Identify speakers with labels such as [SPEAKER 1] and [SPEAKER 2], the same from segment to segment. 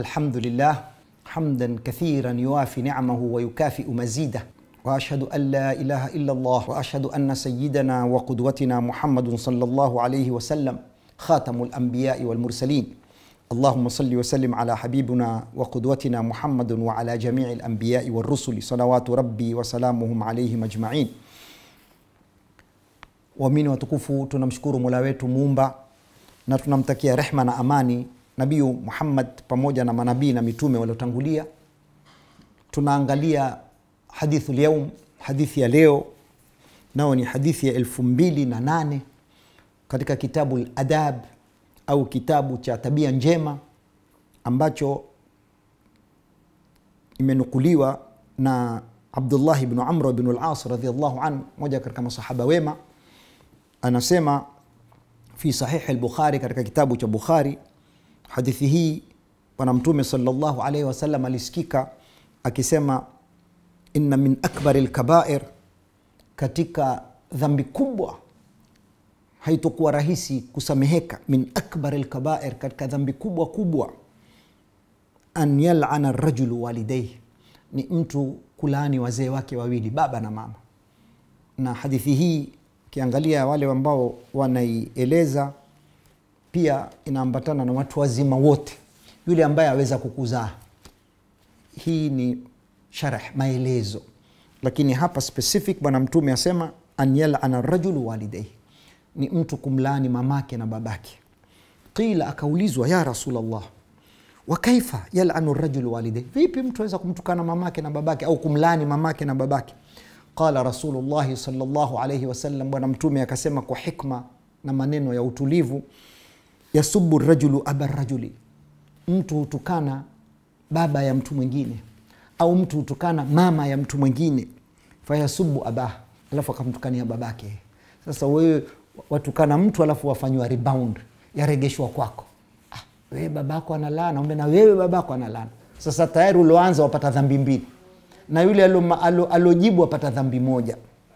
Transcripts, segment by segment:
[SPEAKER 1] الحمد لله حمدا كثيرا يوافي نعمه ويكافئ مزيده واشهد ان لا اله الا الله واشهد ان سيدنا وقدوتنا محمد صلى الله عليه وسلم خاتم الانبياء والمرسلين اللهم صل وسلم على حبيبنا وقدوتنا محمد وعلى جميع الانبياء والرسل صلوات ربي وسلامهم عليهم اجمعين waamini watukufu tunamshukuru mola wetu muumba na tunamtakia rehma na amani nabiyu muhammad pamoja na manabii na mitume waliotangulia tunaangalia hadithu lyaum hadithi ya leo nao ni hadithi ya elfu mbili na nane katika kitabu ladab au kitabu cha tabia njema ambacho imenukuliwa na abdullahi bnu amr bnu las radiallahu an moja katika masahaba wema anasema fi sahihi lbukhari katika kitabu cha bukhari hadithi hii bwana mtume salllahu alaihi wasallam alisikika akisema inna min akbari lkabair katika dhambi kubwa haitokuwa rahisi kusameheka min akbari lkabair katika dhambi kubwa kubwa an yalana rajulu walidaihi ni mtu kulaani wazee wake wawili baba na mama na hadithi hii ukiangalia wale ambao wanaieleza pia inaambatana na watu wazima wote yule ambaye aweza kukuzaa hii ni sharh maelezo lakini hapa specific bwana mtume asema an yalana rajulu walidaihi ni mtu kumlaani mamake na babake qila akaulizwa ya rasulllah wakaifa yalanu rajulu walidaihi vipi mtu aweza kumtukana mamake na babake au kumlaani mamake na babake qala rasulullahi salllahu alaihi wasallam bwana mtume akasema kwa hikma na maneno ya utulivu yasubu rajulu aba rajuli mtu hutukana baba ya mtu mwingine au mtu hutukana mama ya mtu mwingine fayasubu abah alafu akamtukania babake sasa wewe watukana mtu alafu wafanywa rebound yaregeshwa kwako ah, wewe babako analana umbe na wewe babako analana sasa tayari ulioanza wapata dhambi mbili na yule alojibu apata dhambi moja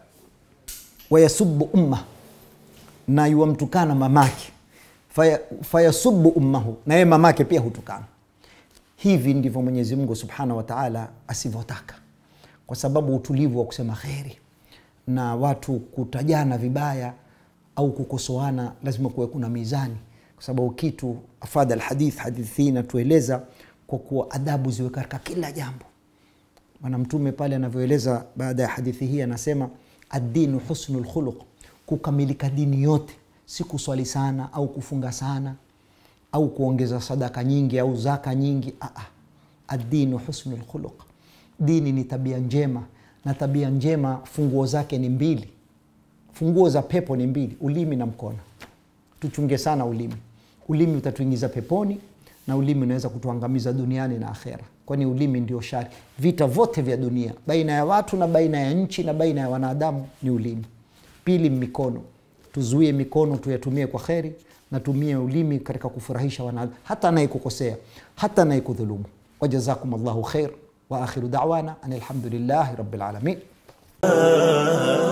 [SPEAKER 1] wayasubu umma na yuwamtukana mamake fayasubu faya ummahu na yeye mamake pia hutukana hivi ndivyo mwenyezi mungu subhanahu wataala asivyotaka kwa sababu utulivu wa kusema kheri na watu kutajana vibaya au kukosoana lazima kuwe kuna mizani kwa sababu kitu afadha lhadith hadithi hii inatueleza kwa kuwa adabu ziwe katika kila jambo bwana mtume pale anavyoeleza baada ya hadithi hii anasema addinu husnu lkhuluq kukamilika dini yote si kuswali sana au kufunga sana au kuongeza sadaka nyingi au zaka nyingi Aa, addinu husnu lkhuluq dini ni tabia njema na tabia njema funguo zake ni mbili funguo za pepo ni mbili ulimi na mkono tuchunge sana ulimi ulimi utatuingiza peponi na ulimi unaweza kutuangamiza duniani na akhera kwani ulimi ndio shari vita vyote vya dunia baina ya watu na baina ya nchi na baina ya wanadamu ni ulimi pili mikono tuzuie mikono tuyatumie kwa kheri na tumie ulimi katika kufurahisha wanadamu hata anayekukosea hata anayekudhulumu wajazakum llahu khair wa akhiru dawana an alhamdulillahi rabilalamin